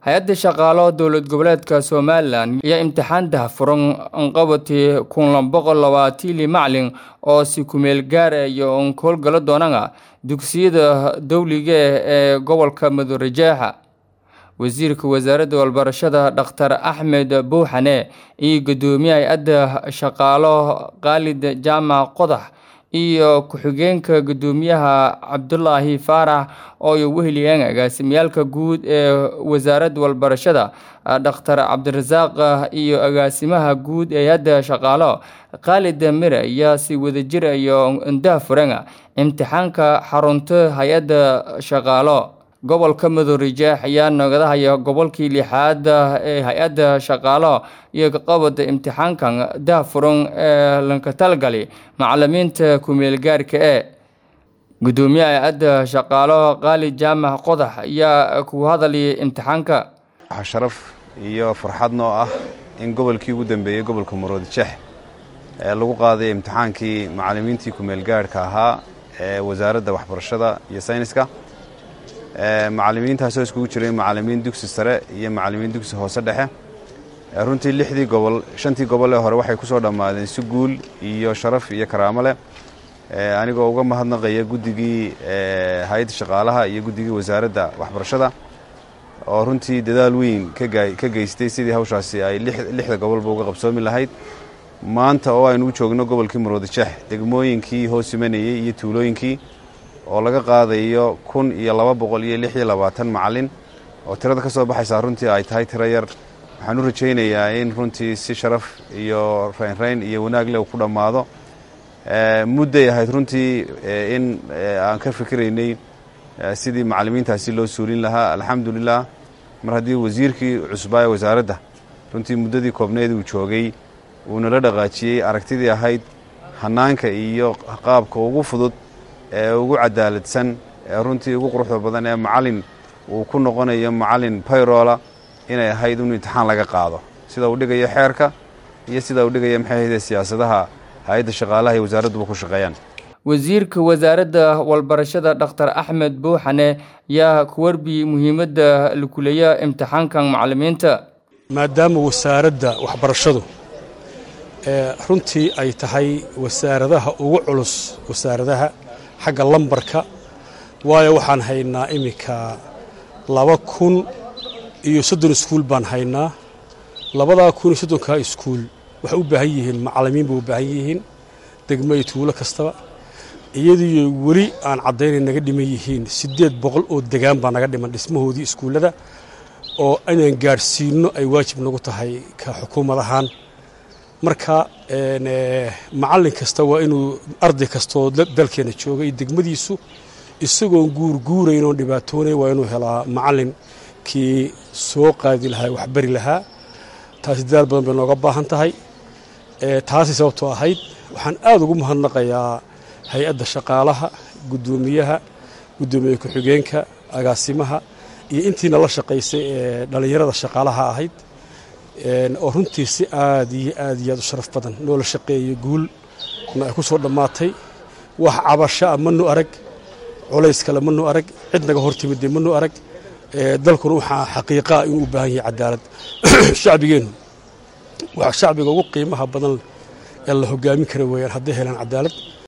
hay-adda shaqaalo dowlad goboleedka somalilan ayaa imtixaan daahfuran anqabatii kun boqol labaatili macalin oo si kumeel gaara iyo onkoolgalo doonana dugsiyada dowliga ee gobolka madorejeexa wasiirka wasaaradda walbarashada dhakhtar axmed buuxane iyo guddoomiye hay-adda shaqaalo khaalid jaamac qodax iyo ku-xigeenka guddoomiyaha cabdulaahi faarax oo ay weheliyeen agaasimiyaalka guud ee wasaaradda walbarashada dhakhtar cabdirasaaq iyo agaasimaha guud ee hay-adda shaqaalo khaalid mire ayaa si wadajir iyo indaha furan imtixaanka xarunta hay-adda shaqaalo gobolka madorejeex ayaa nagadahaya gobolkii lixaad ee hay-adda shaqaalo iyo kaqabada imtixaankan daahfuran ee lanka talgali macalimiinta ku-meelgaarka ee guddoomiyaha hay-adda shaqaalo khaalid jaamac qodax ayaa ku hadalaya imtixaanka waxaa sharaf iyo farxad noo ah in gobolkii ugu dambeeyey gobolka maroodijeex ee lagu qaaday imtixaankii macalimiintii ku-meelgaarhka ahaa ee wasaaradda waxbarashada iyo sayniska macalimiintaasoo iskugu jiray macalimiin dugsi sare iyo macalimiin dugsi hoose dhexe runtii lixdii gobol shantii gobol ee hore waxay ku soo dhammaadeen si guul iyo sharaf iyo karaamo leh anigoo uga mahadnaqaya guddigii hay-adda shaqaalaha iyo guddigii wasaaradda waxbarashada oo runtii dadaal weyn ka geystay sidii hawshaasi ay lixda gobolba uga qabsoomi lahayd maanta oo aynu u joogno gobolkii maroodijeex degmooyinkii hoos imanayey iyo tuulooyinkii oo laga qaadayo kun iyo laba boqol iyo lix iyo labaatan macalin oo tirada ka soo baxaysaa runtii ay tahay tiro yar waxaan u rajaynayaa in runtii si sharaf iyo raynrayn iyo wanaag leh uu ku dhammaado mudday ahayd runtii in aan ka fikiraynay sidii macalimiintaasi loo suulin lahaa alxamdulilah mar haddii wasiirkii cusbaa ee wasaaradda runtii muddadii koobneed uu joogay uu nala dhaqaajiyey aragtidii ahayd hannaanka iyo qaabka ugu fudud ee ugu cadaaladsan ee runtii ugu quruxda badan ee macalin uu ku noqonayo macalin bayrola inay ahayd in imtixaan laga qaado sida uu dhigayo xeerka iyo sida uu dhigayo maxay ahayde siyaasadaha hay-adda shaqaalaha iyo wasaaradduba ku shaqeeyaan wasiirka wasaaradda walbarashada dhakhtar axmed buuxane yaa ku warbiyey muhiimadda lakuleeya imtixaankan macalimiinta maadaama wasaaradda waxbarashadu runtii ay tahay wasaaradaha ugu culus wasaaradaha xagga lambarka waayo waxaan haynaa iminka laba kun iyo soddon iskuul baan haynaa labadaa kun iyo soddonkaa iskuul waxay u baahan yihiin macalimiin bay u baahan yihiin degmo iyo tuulo kastaba iyadiiyo weli aan caddaynay naga dhiman yihiin siddeed boqol oo degaan baa naga dhiman dhismahoodii iskuullada oo inaan gaadhsiinno ay waajib nagu tahay ka xukuumad ahaan marka macallin kasta waa inuu arday kastaoo dalkeena jooga iyo degmadiisu isagoon guurguurayn oon dhibaatoonay waa inuu helaa macallin kii soo qaadi lahaa wax bari lahaa taasi dadaal badan bay nooga baahan tahay taasi sababtoo ahayd waxaan aad ugu mahadnaqayaa hay-adda shaqaalaha guddoomiyaha guddoomiye ku-xigeenka agaasimaha iyo intiina la shaqaysay ee dhallinyarada shaqaalaha ahayd oo runtii si aad iyo aad iyo aad u sharaf badan noola shaqeeyay guulna ay ku soo dhammaatay wax cabashaa manu arag culays kale manu arag cid naga hortimidee manu arag dalkuna waxaa xaqiiqaa inuu u baahan yahay cadaalad shacbigeennu waxa shacbiga ugu qiimaha badan ee la hogaamin kara weeyaan hadday helaan cadaalad